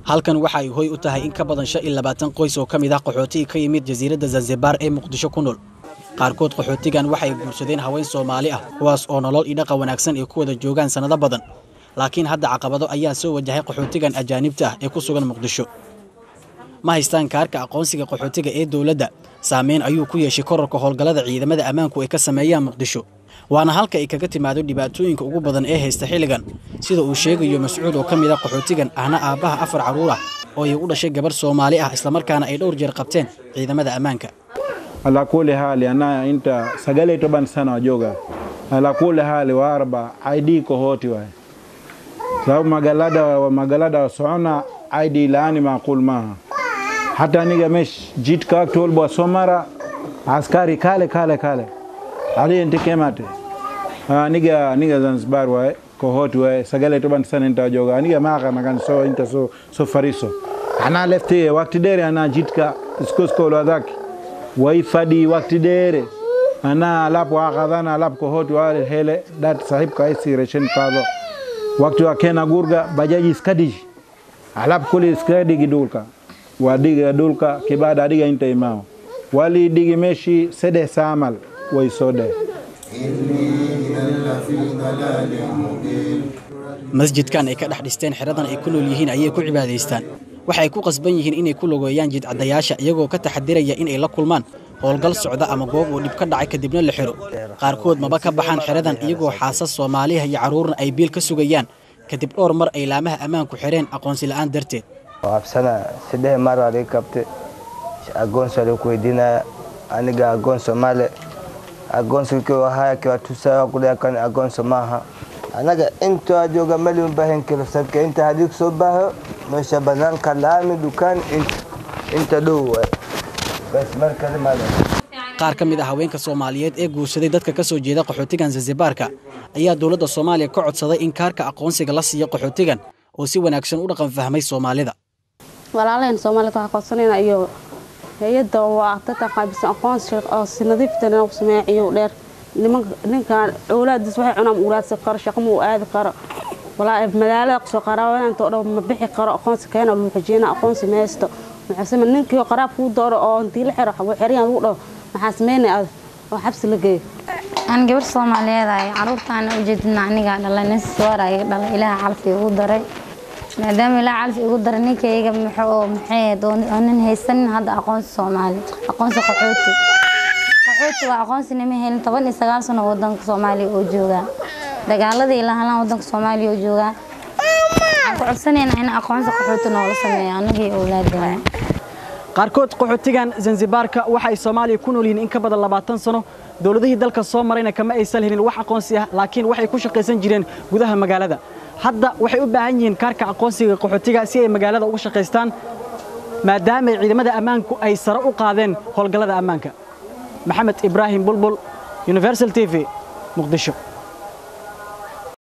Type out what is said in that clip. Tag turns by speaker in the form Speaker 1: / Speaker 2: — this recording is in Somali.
Speaker 1: halkan waxa ay hoy u tahay in ka badan shan iyo labaatan qoys oo ka mid ah qaxootiga ka yimid jasiiradda zanzibar ee muqdisho ku nool qaarkood qaxootigan waxay guursadeen haween soomaali ah kuwaas oo nolol iyo dhaqan wanaagsan ay ku wada joogaan sannado badan laakiin hadda caqabado ayaa soo wajahay qaxootigan ajaanibta ah ee ku sugan muqdisho ma haystaan kaarka aqoonsiga qaxootiga ee dowladda saameyn ayuu ku yeeshay korarka howlgallada ciidamada ammaanku ay ka sameeyaan muqdisho waana halka ay kaga timaado dhibaatooyinka ugu badan ee haysta xilligan sida uu sheegayo mascuud oo ka mid ah qaxootigan ahna aabbaha afar carruur ah oo ay u dhashay gabarh soomaali ah islamarkaana ay dhowr jeer qabteen ciidamada ammaanka
Speaker 2: ala kuli hali ana inta sagale to ban sana wajoga ala kuli hali warba id ko hoti waay sababu magalada wa magalada wa soona id laani maqul maha hata niga mesh jit ka tol bo somara askari kale kale kale ali ente kemate ah niga niga zanzibar waay ko hoti waay sagale to ban sana inta wajoga niga maka nakan so inta so so fariso ana lefte wakti dere ana jitka iskosko lo adaki waifadi wakti dere ana alapo akadhana alapo kohoti wale hele dat sahib kaisi reshen kado wakti wa kena gurga bajaji skadish alapo kuli skadi gidulka wadiga dulka kibada adiga inta imao wali digi meshi sede samal waisode
Speaker 1: masjidkan ay ka dhex dhisteen xeradan ay ku nool yihiin ayay ku cibaadaystaan waxay ku qasban yihiin inay ku logeeyaan jidcadayaasha iyagoo ka taxadiraya inay la kulmaan howlgal socda ama goob uu dhib ka dhacay kadibna la xiro qaarkood maba ka baxaan xeradan iyagoo xaasas soomaaliha iyo carruurna ay biil ka sugayaan kadib dhowr mar ay laamaha ammaanku xireen aqoonsi la'aan darteed
Speaker 3: absana saddex mar waa laga qabtay agoonsi waa lagu weydiinaya aniga agoon soomaali agoonsi kiwa haya kiwa tusaa kuleekan agoonsi maaha anaga inta jooga mali ubaahan karo sabka inta hadii soo baaho meesha banaanka laami dukaan inta dhow waay bas markale maada
Speaker 1: qaar ka mid ah haweenka soomaaliyeed ee guursaday dadka ka soo jeeda qaxootigan zanzibaarka ayaa dowladda soomaaliya ka codsaday in kaarka aqoonsiga la siiyo qaxootigan oo si wanaagsan u dhaqan fahmay soomaalida
Speaker 4: walaalaheen soomaalida waxaa codsanayna iyo hay-adda waa dadka qaabisan aqoonsi oo si nadiiftana u sameeya ciyow dheer ninkan awlaadiis waxay cunaan uraadsan karo shaqo ma u aadi karo walaa magaalada kusoo qaraabananta oo dhan ma bixi karo aqoonsi keena luu xijeyna aqoonsi meesto maxaasema ninkii qaraab kuu dooro oo intii la xiro xeriyaan lagu dhaho maxaa sameynay ad oo xabsi la geeyo
Speaker 5: aan gabar soomaaliyeed ahay caruurtaana ujeedina anigaa dhalay nin sisoora iga dhalay ilaaha calfi igu daray maadaama ilaaha calfi igu daray ninkayga muxuu maxay oo nin haysanin hadda aqoonsi soomaali aqoonsi qaxooti qaxooti waa aqoonsi nima helin toban iyo sagaal sano wadanka soomaaliya oo joogaa dagaaladii la halaan wadanka soomaaliya oo joogaa waxaan ku codsanaynaa in aqoonsi qaxooti noola sameeyo annagii owlaadana
Speaker 1: qaarkood qaxootigan zanzibaarka waxa ay soomaaliya ku nool yihiin in ka badan labaatan sano dowladihii dalka soo marayna kama aysan helin wax aqoonsi ah laakiin waxay ku shaqaysan jireen gudaha magaalada hadda waxay u baahan yihiin kaarka aqoonsiga qaxootiga si ay magaalada uga shaqaystaan maadaama ciidamada ammaanku ay sare u qaadeen howlgallada ammaanka maxamed ibraahim bulbul universal t v muqdisho